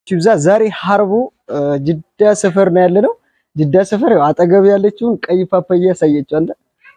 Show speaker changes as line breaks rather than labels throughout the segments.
ይብዛ። ዛሬ ሀርቡ ጅዳ ሰፈር ነው ያለ ነው። ጅዳ ሰፈር ያው አጠገብ ያለችውን ቀይ ፓፓያ ያሳየችዋለ።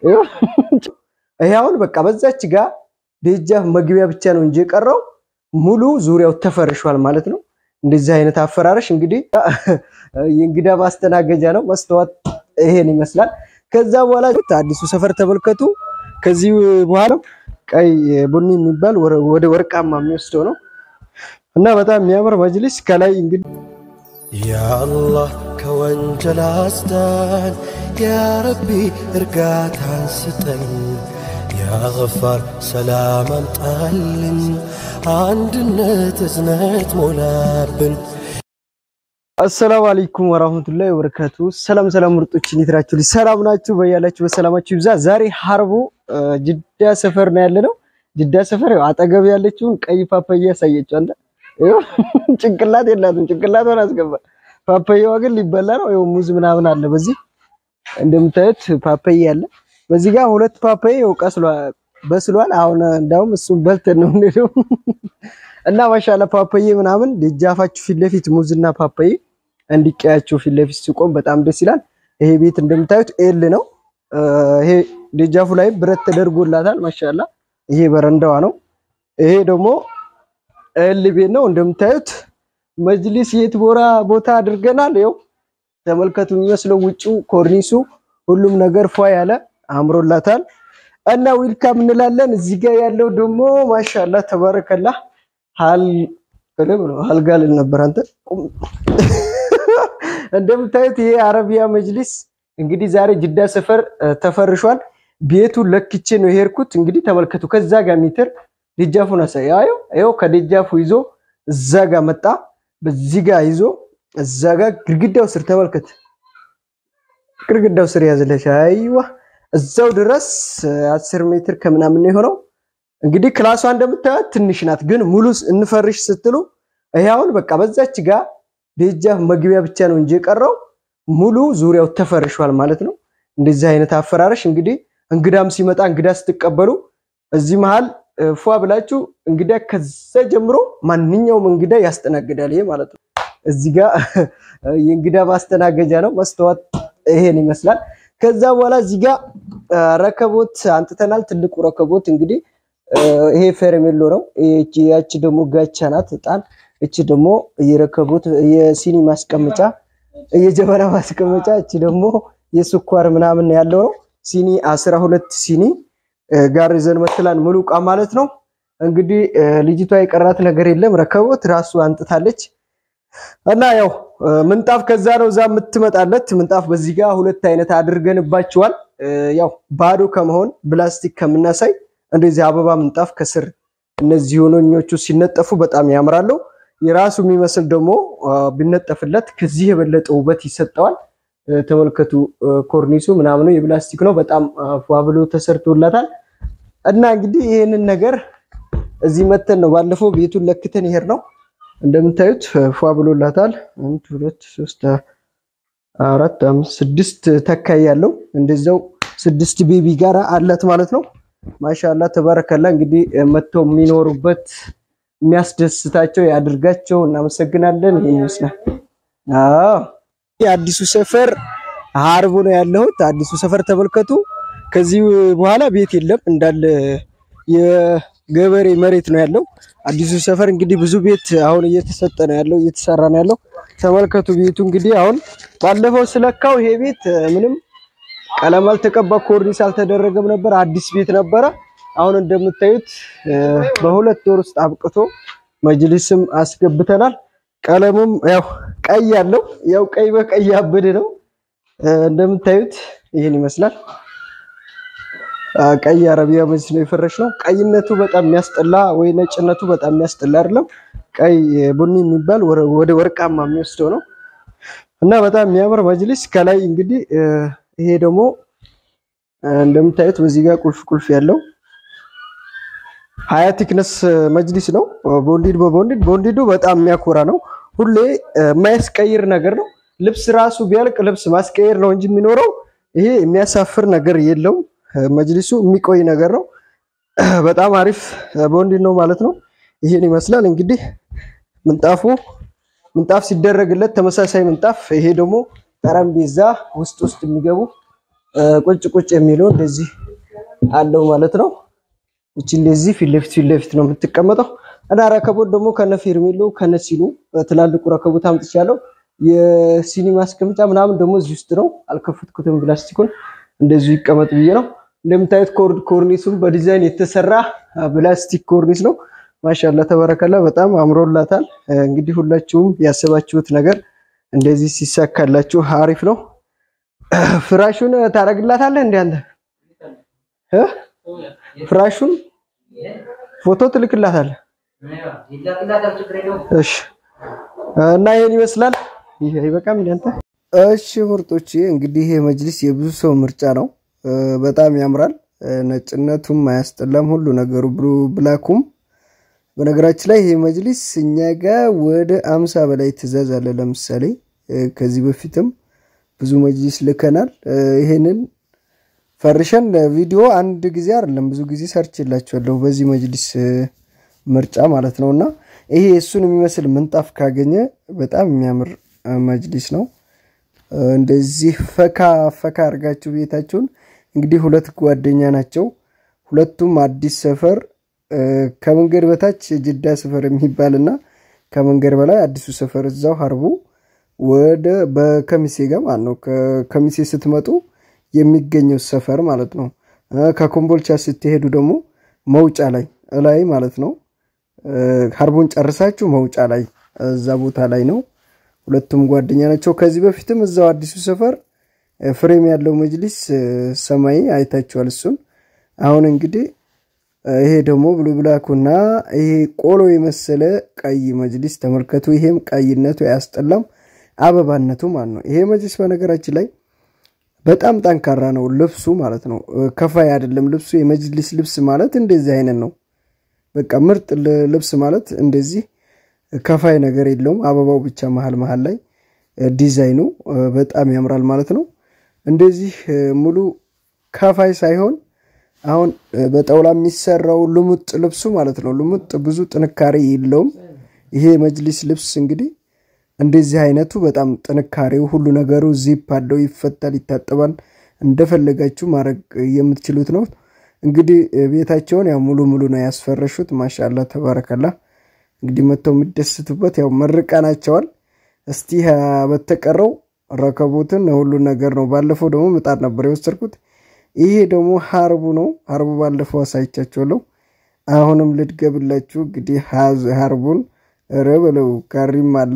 ይሄ አሁን በቃ በዛች ጋር ደጃፍ መግቢያ ብቻ ነው እንጂ የቀረው ሙሉ ዙሪያው ተፈርሿል ማለት ነው። እንደዚህ አይነት አፈራረሽ እንግዲህ የእንግዳ ማስተናገጃ ነው። መስተዋት ይሄን ይመስላል። ከዛ በኋላ አዲሱ ሰፈር ተመልከቱ። ከዚህ በኋላ ቀይ ቡኒ የሚባል ወደ ወርቃማ የሚወስደው ነው እና በጣም የሚያምር መጅሊስ ከላይ እንግዲህ
ያአላህ ከወንጀል አስዳን፣ ያረቢ እርጋታን ስጠን፣ ያገፋር ሰላም አምጣልን፣ አንድነት እዝነት ሞላብን።
አሰላሙ አለይኩም ወራህመቱላሂ ወበረካቱ። ሰላም ሰላም ምርጦች እንዴት ናችሁ? ሰላም ናችሁ? በያላችሁ በሰላማችሁ ይብዛ። ዛሬ ሀርቡ ጅዳ ሰፈር ነው ያለ ነው። ጅዳ ሰፈር ያው አጠገብ ያለችውን ቀይ ፓፓያ ያሳየችዋለ። ጭንቅላት የላትም፣ ጭንቅላቷን አስገባ። ፓፓያዋ ግን ሊበላ ነው። ይኸው ሙዝ ምናምን አለ። በዚህ እንደምታዩት ፓፓያ አለ። በዚህ ጋር ሁለት ፓፓያ ይኸው ቀስሏል፣ በስሏል። አሁን እንዳውም እሱን በልተን ነው የምንሄደው እና ማሻአላ ፓፓዬ ምናምን ደጃፋችሁ ፊት ለፊት ሙዝና ፓፓዬ እንዲቀያቸው ፊት ለፊት ሲቆም በጣም ደስ ይላል። ይሄ ቤት እንደምታዩት ኤል ነው። ይሄ ደጃፉ ላይ ብረት ተደርጎላታል። ማሻአላ ይሄ በረንዳዋ ነው። ይሄ ደግሞ ኤል ቤት ነው እንደምታዩት። መጅሊስ የት ቦራ ቦታ አድርገናል። ይኸው ተመልከቱ። የሚመስለው ውጭው ኮርኒሱ፣ ሁሉም ነገር ፏ ያለ አምሮላታል እና ዊልካም እንላለን። እዚህ ጋር ያለው ደግሞ ማሻአላ ተባረከላ ሀል ሀልጋ ልል ነበር አንተ። እንደምታዩት ይሄ አረቢያ መጅሊስ እንግዲህ ዛሬ ጅዳ ሰፈር ተፈርሿል። ቤቱን ለክቼ ነው የሄድኩት። እንግዲህ ተመልከቱ። ከዛ ጋር ሜትር ደጃፉን አሳየው። ይኸው ከደጃፉ ይዞ እዛ ጋር መጣ። በዚህ ጋር ይዞ እዛ ጋር ግድግዳው ስር ተመልከት። ግድግዳው ስር ያዘለሽ አይዋ እዛው ድረስ አስር ሜትር ከምናምን የሆነው እንግዲህ ክላሷ እንደምታዩት ትንሽ ናት፣ ግን ሙሉ እንፈርሽ ስትሉ ይሄ አሁን በቃ በዛች ጋር ደጃፍ መግቢያ ብቻ ነው እንጂ የቀረው ሙሉ ዙሪያው ተፈርሿል ማለት ነው። እንደዚህ አይነት አፈራረሽ እንግዲህ እንግዳም ሲመጣ እንግዳ ስትቀበሉ እዚህ መሃል ፏ ብላችሁ እንግዳ ከዛ ጀምሮ ማንኛውም እንግዳ ያስተናግዳል ይሄ ማለት ነው። እዚህ ጋር የእንግዳ ማስተናገጃ ነው። መስተዋት ይሄን ይመስላል። ከዛ በኋላ እዚህ ጋር ረከቦት አንጥተናል። ትልቁ ረከቦት እንግዲህ ይሄ ፌርሜሎ ነው። ያቺ ደግሞ ጋቻ ናት እጣን። እቺ ደግሞ የረከቦት የሲኒ ማስቀመጫ የጀበና ማስቀመጫ። እቺ ደግሞ የስኳር ምናምን ያለው ነው። ሲኒ አስራ ሁለት ሲኒ ጋር ይዘን መትላን ሙሉ እቃ ማለት ነው። እንግዲህ ልጅቷ የቀራት ነገር የለም። ረከቦት ራሱ አንጥታለች እና ያው ምንጣፍ ከዛ ነው እዛ የምትመጣለት ምንጣፍ በዚህ ጋር ሁለት አይነት አድርገንባቸዋል። ያው ባዶ ከመሆን ፕላስቲክ ከምናሳይ እንደዚህ አበባ ምንጣፍ ከስር እነዚህ ሆኖኞቹ ሲነጠፉ በጣም ያምራሉ። የራሱ የሚመስል ደግሞ ቢነጠፍለት ከዚህ የበለጠ ውበት ይሰጠዋል። ተመልከቱ፣ ኮርኒሱ ምናምኑ የፕላስቲክ ነው። በጣም ፏ ብሎ ተሰርቶላታል። እና እንግዲህ ይህንን ነገር እዚህ መተን ነው ባለፈው ቤቱን ለክተን ይሄድ ነው። እንደምታዩት ፏ ብሎላታል። አንድ ሁለት ሶስት አራት አምስት ስድስት ተካይ ያለው እንደዛው ስድስት ቤቢ ጋር አላት ማለት ነው። ማሻላ ተባረከላ። እንግዲህ መጥተው የሚኖሩበት የሚያስደስታቸው ያድርጋቸው። እናመሰግናለን። ይሄ ይመስላል። አዎ አዲሱ ሰፈር ሀርቡ ነው ያለሁት። አዲሱ ሰፈር ተመልከቱ። ከዚህ በኋላ ቤት የለም እንዳለ የገበሬ መሬት ነው ያለው። አዲሱ ሰፈር እንግዲህ ብዙ ቤት አሁን እየተሰጠ ነው ያለው፣ እየተሰራ ነው ያለው። ተመልከቱ ቤቱ እንግዲህ አሁን ባለፈው ስለካው ይሄ ቤት ምንም ቀለም አልተቀባ ኮርኒስ አልተደረገም ነበር። አዲስ ቤት ነበረ። አሁን እንደምታዩት በሁለት ወር ውስጥ አብቅቶ መጅሊስም አስገብተናል። ቀለሙም ያው ቀይ ያለው ያው ቀይ በቀይ ያበደ ነው። እንደምታዩት ይህን ይመስላል። ቀይ አረቢያ መጅሊስ ነው የፈረሽ ነው። ቀይነቱ በጣም የሚያስጠላ ወይ ነጭነቱ በጣም የሚያስጠላ አይደለም። ቀይ ቡኒ የሚባል ወደ ወርቃማ የሚወስደው ነው እና በጣም የሚያምር መጅሊስ ከላይ እንግዲህ ይሄ ደግሞ እንደምታዩት በዚህ ጋር ቁልፍ ቁልፍ ያለው ሀያ ቲክነስ መጅሊስ ነው። ቦንዲድ በቦንዲድ ቦንዲዱ በጣም የሚያኮራ ነው። ሁሌ የማያስቀይር ነገር ነው። ልብስ ራሱ ቢያልቅ ልብስ ማስቀየር ነው እንጂ የሚኖረው ይሄ የሚያሳፍር ነገር የለውም። መጅሊሱ የሚቆይ ነገር ነው። በጣም አሪፍ ቦንዲድ ነው ማለት ነው። ይሄን ይመስላል እንግዲህ ምንጣፉ ምንጣፍ ሲደረግለት ተመሳሳይ ምንጣፍ። ይሄ ደግሞ ጠረጴዛ ውስጥ ውስጥ የሚገቡ ቁጭ ቁጭ የሚለው እንደዚህ አለው ማለት ነው። እቺ እንደዚህ ፊት ለፊት ፊት ለፊት ነው የምትቀመጠው እና ረከቦት ደግሞ ከነ ፌርሜሎ ከነ ሲኑ ትላልቁ ረከቦት አምጥቻለሁ። የሲኒ ማስቀመጫ ምናምን ደግሞ እዚህ ውስጥ ነው። አልከፈትኩትም ፕላስቲኩን እንደዚሁ ይቀመጥ ብዬ ነው። እንደምታዩት ኮርኒሱም በዲዛይን የተሰራ ፕላስቲክ ኮርኒስ ነው። ማሻላ ተበረከላ በጣም አምሮላታል። እንግዲህ ሁላችሁም ያሰባችሁት ነገር እንደዚህ ሲሳካላችሁ አሪፍ ነው። ፍራሹን ታረግላታለህ እንዴ አንተ? ፍራሹን ፎቶ ትልክላታለህ? እሺ። እና ይሄን ይመስላል። ይሄ አይበቃም እንዴ አንተ? እሺ ምርጦች፣ እንግዲህ ይሄ መጅሊስ የብዙ ሰው ምርጫ ነው። በጣም ያምራል። ነጭነቱም አያስጠላም። ሁሉ ነገሩ ብሉ ብላኩም በነገራችን ላይ ይሄ መጅሊስ እኛ ጋር ወደ አምሳ በላይ ትእዛዝ አለ። ለምሳሌ ከዚህ በፊትም ብዙ መጅሊስ ልከናል። ይሄንን ፈርሸን ቪዲዮ አንድ ጊዜ አይደለም ብዙ ጊዜ ሰርች የላቸዋለሁ በዚህ መጅሊስ ምርጫ ማለት ነው። እና ይሄ እሱን የሚመስል ምንጣፍ ካገኘ በጣም የሚያምር መጅሊስ ነው። እንደዚህ ፈካ ፈካ አድርጋችሁ ቤታችሁን እንግዲህ ሁለት ጓደኛ ናቸው። ሁለቱም አዲስ ሰፈር ከመንገድ በታች ጅዳ ሰፈር የሚባል እና ከመንገድ በላይ አዲሱ ሰፈር እዛው ሀርቡ ወደ በከሚሴ ጋር ማለት ነው። ከሚሴ ስትመጡ የሚገኘው ሰፈር ማለት ነው። ከኮምቦልቻ ስትሄዱ ደግሞ መውጫ ላይ እላይ ማለት ነው። ሀርቡን ጨርሳችሁ መውጫ ላይ እዛ ቦታ ላይ ነው። ሁለቱም ጓደኛ ናቸው። ከዚህ በፊትም እዛው አዲሱ ሰፈር ፍሬም ያለው መጅሊስ ሰማይ አይታችኋል። እሱን አሁን እንግዲህ ይሄ ደግሞ ብሉ ብላኩና ይሄ ቆሎ የመሰለ ቀይ መጅሊስ ተመልከቱ። ይሄም ቀይነቱ አያስጠላም፣ አበባነቱ ማለት ነው። ይሄ መጅሊስ በነገራችን ላይ በጣም ጠንካራ ነው። ልብሱ ማለት ነው ከፋይ አይደለም ልብሱ። የመጅሊስ ልብስ ማለት እንደዚህ አይነት ነው። በቃ ምርጥ ልብስ ማለት እንደዚህ ከፋይ ነገር የለውም። አበባው ብቻ መሀል መሀል ላይ ዲዛይኑ በጣም ያምራል ማለት ነው። እንደዚህ ሙሉ ከፋይ ሳይሆን አሁን በጠውላ የሚሰራው ልሙጥ ልብሱ ማለት ነው። ልሙጥ ብዙ ጥንካሬ የለውም። ይሄ መጅሊስ ልብስ እንግዲህ እንደዚህ አይነቱ በጣም ጥንካሬው ሁሉ ነገሩ ዚፕ አለው፣ ይፈታል፣ ይታጠባል። እንደፈለጋችሁ ማድረግ የምትችሉት ነው። እንግዲህ ቤታቸውን ያው ሙሉ ሙሉ ነው ያስፈረሹት። ማሻላ ተባረከላ። እንግዲህ መጥተው የሚደስቱበት ያው መርቀናቸዋል። እስቲ በተቀረው ረከቦትን ሁሉን ነገር ነው። ባለፈው ደግሞ ምጣድ ነበር የወሰድኩት። ይሄ ደግሞ ሀርቡ ነው። ሀርቡ ባለፈው አሳይቻችኋለሁ። አሁንም ልድገብላችሁ እንግዲህ ሀርቡን ረበለው ጋሪም አለ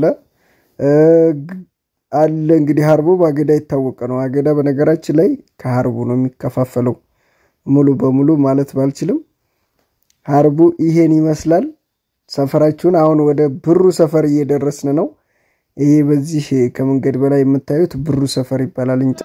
አለ እንግዲህ ሀርቡ በአገዳ የታወቀ ነው። አገዳ በነገራችን ላይ ከሀርቡ ነው የሚከፋፈለው ሙሉ በሙሉ ማለት ባልችልም ሀርቡ ይሄን ይመስላል። ሰፈራችሁን አሁን ወደ ብሩ ሰፈር እየደረስን ነው። ይሄ በዚህ ከመንገድ በላይ የምታዩት ብሩ ሰፈር ይባላል። እንጫ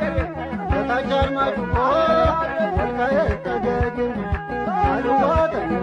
Thank you.